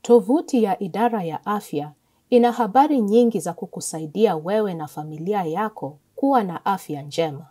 Tovuti ya idara ya afya ina habari nyingi za kukusaidia wewe na familia yako kuwa na afya njema.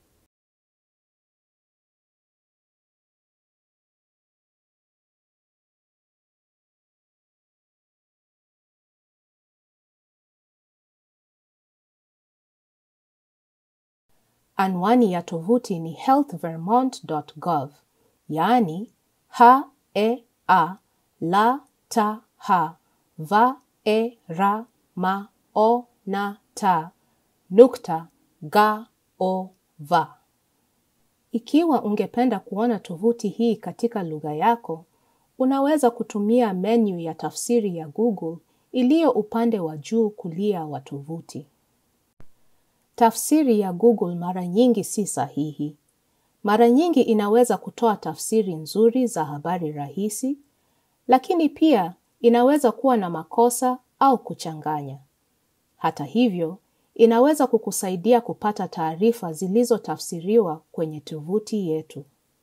Anwani ya tovuti ni healthvermont.gov, yaani h e a l t h v e r m o n t nukta g o v. Ikiwa ungependa kuona tovuti hii katika lugha yako, unaweza kutumia menu ya tafsiri ya Google iliyo upande wa juu kulia wa tovuti. Tafsiri ya Google mara nyingi si sahihi. Mara nyingi inaweza kutoa tafsiri nzuri za habari rahisi, lakini pia inaweza kuwa na makosa au kuchanganya. Hata hivyo, inaweza kukusaidia kupata taarifa zilizotafsiriwa kwenye tovuti yetu.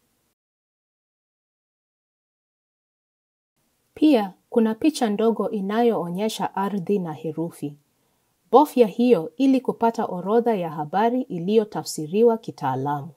Pia, kuna picha ndogo inayoonyesha ardhi na herufi. Bofya hiyo ili kupata orodha ya habari iliyotafsiriwa kitaalamu.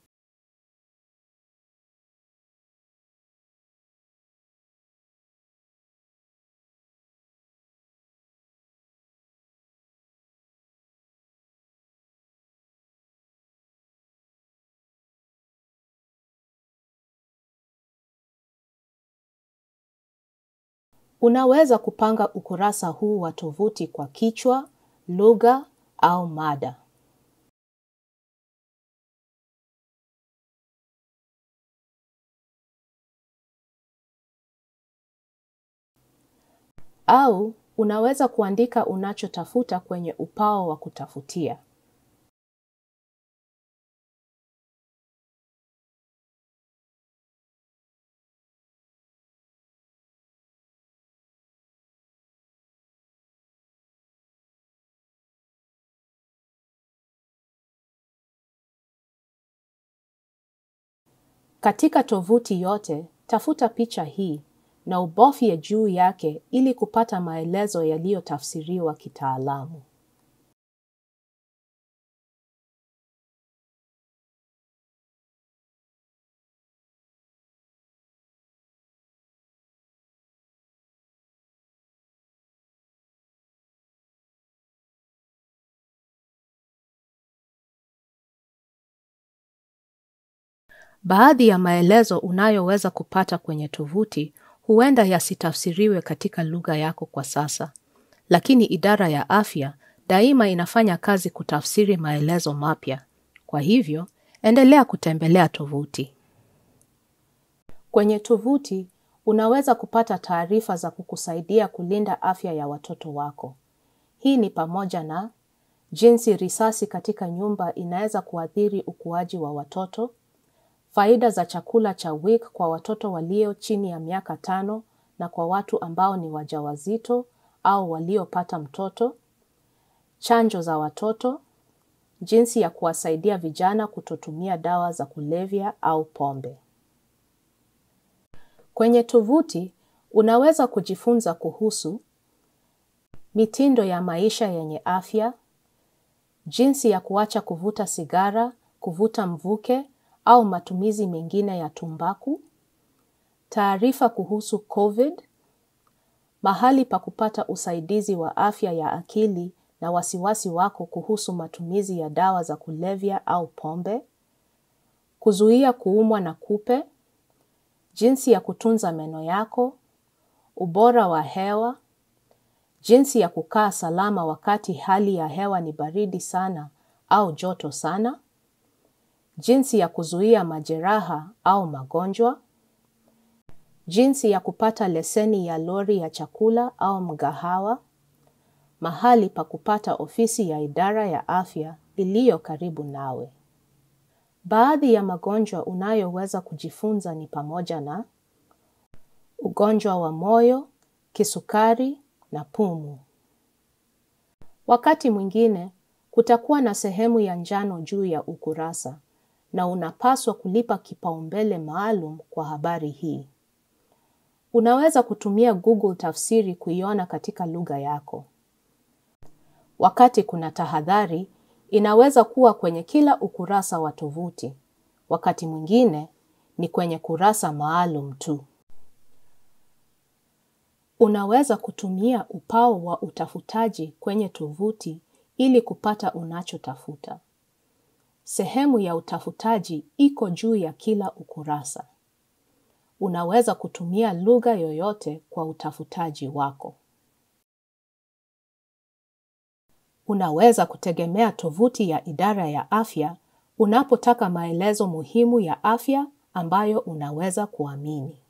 Unaweza kupanga ukurasa huu wa tovuti kwa kichwa, lugha au mada. Au unaweza kuandika unachotafuta kwenye upao wa kutafutia. Katika tovuti yote, tafuta picha hii na ubofye juu yake ili kupata maelezo yaliyotafsiriwa kitaalamu. Baadhi ya maelezo unayoweza kupata kwenye tovuti huenda yasitafsiriwe katika lugha yako kwa sasa, lakini idara ya afya daima inafanya kazi kutafsiri maelezo mapya. Kwa hivyo, endelea kutembelea tovuti. Kwenye tovuti, unaweza kupata taarifa za kukusaidia kulinda afya ya watoto wako. Hii ni pamoja na jinsi risasi katika nyumba inaweza kuathiri ukuaji wa watoto, faida za chakula cha WIC kwa watoto walio chini ya miaka tano na kwa watu ambao ni wajawazito au waliopata mtoto, chanjo za watoto, jinsi ya kuwasaidia vijana kutotumia dawa za kulevya au pombe. Kwenye tovuti, unaweza kujifunza kuhusu mitindo ya maisha yenye afya, jinsi ya kuacha kuvuta sigara, kuvuta mvuke au matumizi mengine ya tumbaku, taarifa kuhusu COVID, mahali pa kupata usaidizi wa afya ya akili na wasiwasi wako kuhusu matumizi ya dawa za kulevya au pombe, kuzuia kuumwa na kupe, jinsi ya kutunza meno yako, ubora wa hewa, jinsi ya kukaa salama wakati hali ya hewa ni baridi sana au joto sana, jinsi ya kuzuia majeraha au magonjwa, jinsi ya kupata leseni ya lori ya chakula au mgahawa, mahali pa kupata ofisi ya idara ya afya iliyo karibu nawe. Baadhi ya magonjwa unayoweza kujifunza ni pamoja na ugonjwa wa moyo, kisukari na pumu. Wakati mwingine, kutakuwa na sehemu ya njano juu ya ukurasa na unapaswa kulipa kipaumbele maalum kwa habari hii. Unaweza kutumia Google tafsiri kuiona katika lugha yako. Wakati kuna tahadhari, inaweza kuwa kwenye kila ukurasa wa tovuti. Wakati mwingine ni kwenye kurasa maalum tu. Unaweza kutumia upao wa utafutaji kwenye tovuti ili kupata unachotafuta. Sehemu ya utafutaji iko juu ya kila ukurasa. Unaweza kutumia lugha yoyote kwa utafutaji wako. Unaweza kutegemea tovuti ya idara ya afya unapotaka maelezo muhimu ya afya ambayo unaweza kuamini.